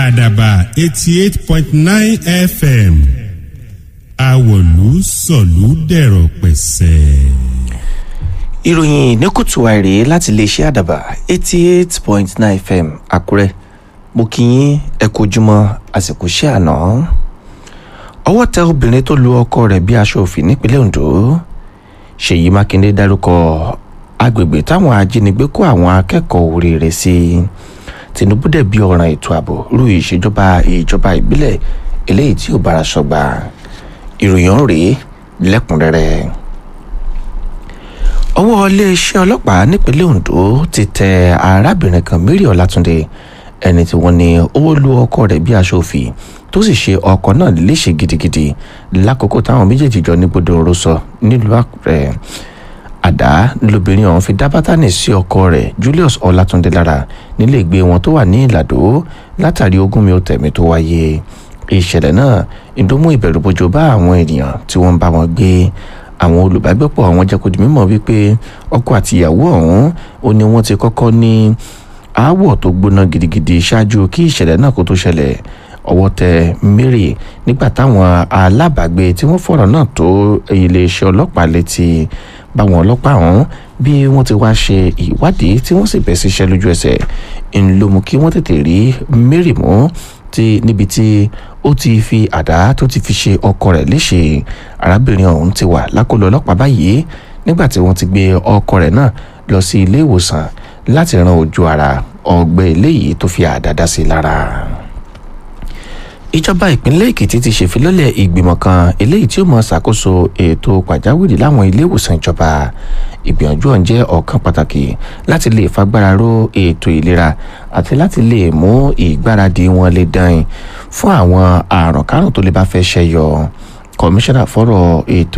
àdàbà eighty eight point nine fm àwọ̀lú sọ̀lú dẹ̀rọ̀ pẹ̀sẹ̀. ìròyìn ní kùtù àìrè láti iléeṣẹ́ àdàbà eighty eight point nine fm àkúrẹ́ mo kí yín ẹ kú ojúmọ́ àsìkò iṣẹ́ àná ọwọ́ tẹ obìnrin tó lu ọkọ rẹ̀ bí aṣọ òfin nípínlẹ̀ ondo ṣèyí mákindé dárúkọ agbègbè táwọn ajínigbé kó àwọn akẹ́kọ̀ọ́ oríire sí tinubu dẹ̀ bí ọ̀ràn ètò ààbò rú ìṣèjọba ìjọba ìbílẹ̀ eléyìí tí ò bára sọgbà ìròyìn ọ̀hún rèé lẹ́kùnrẹ́rẹ́ ọwọ́ iléeṣẹ́ ọlọ́pàá nípínlẹ̀ ondo ti tẹ arábìnrin kan mary ọlátúndé ẹni tí wọ́n ní ó lu ọkọ rẹ̀ bí aṣọ òfì tó sì ṣe ọkọ náà léṣe gidigidi lákòókò táwọn méjèèjì jọ ní gbọdọ̀ ọ̀rọ̀ sọ nílùú àkùrẹ́ àdá lobìnrin ọ̀hún fi dá bátánì sí ọkọ rẹ̀ julius ọlátúndé lára nílé ìgbé wọn tó wà ní ìlàdó látàrí ogún mi ò tẹ̀mí tó wáyé ìṣẹ̀lẹ̀ náà ìdómú ìbẹ̀rùbojo bá àwọn ènìyàn tí wọ́n ń bá wọn gbé àwọn olùbágbépọ̀ àwọn jẹ́ kó di mímọ̀ wípé ọkọ àti ìyàwó ọ̀hún ó ní wọ́n ti kọ́kọ́ ní aáwọ̀ tó gbóná gidigidi ṣáájú kí ìṣẹ̀lẹ̀ náà kó tó ṣẹlẹ̀ ọwọ́ tẹ mary nígbà táwọn alábàágbé tí wọ́n fọ̀rọ̀ náà tó iléeṣẹ́ ọlọ́pàá létí báwọn ọlọ́pàá ọ̀hún bí wọ́n ti wá ṣe ìwádìí tí wọ́n sì bẹ̀ síṣẹ́ lójú ẹsẹ̀ ń ló mú kí wọ́n tètè rí mary mú ti níbi tí ó ti fi àdá tó ti fi ṣe ọkọ rẹ̀ léṣe arábìnrin ọ̀hún ti wà lákòlò ọlọ́pàá báyìí nígbà tí wọ́n ti gbé ọkọ rẹ̀ náà lọ sí ilé ìwòsàn láti ran ojú ara ọgbẹ́ eléyìí tó fi àdá dá sí lára ìjọba ìpínlẹ̀ èkìtì ti ṣèfilọ́lẹ̀ ìgbìmọ̀ kan eléyìí tí ó mọ ṣàkóso ètò pàjáwìrì láwọn ilé ìwòsàn ìjọba ìgbìyànjú ọ̀hún jẹ́ ọ̀kan pàtàkì láti lè fagbára ró ètò ìlera àti láti lè mú ìgbáradì wọn lè dán fún àwọn àrùn kárùn tó lè bá fẹ́ ṣẹyọ kọmíṣánná fọ́rọ̀ ètò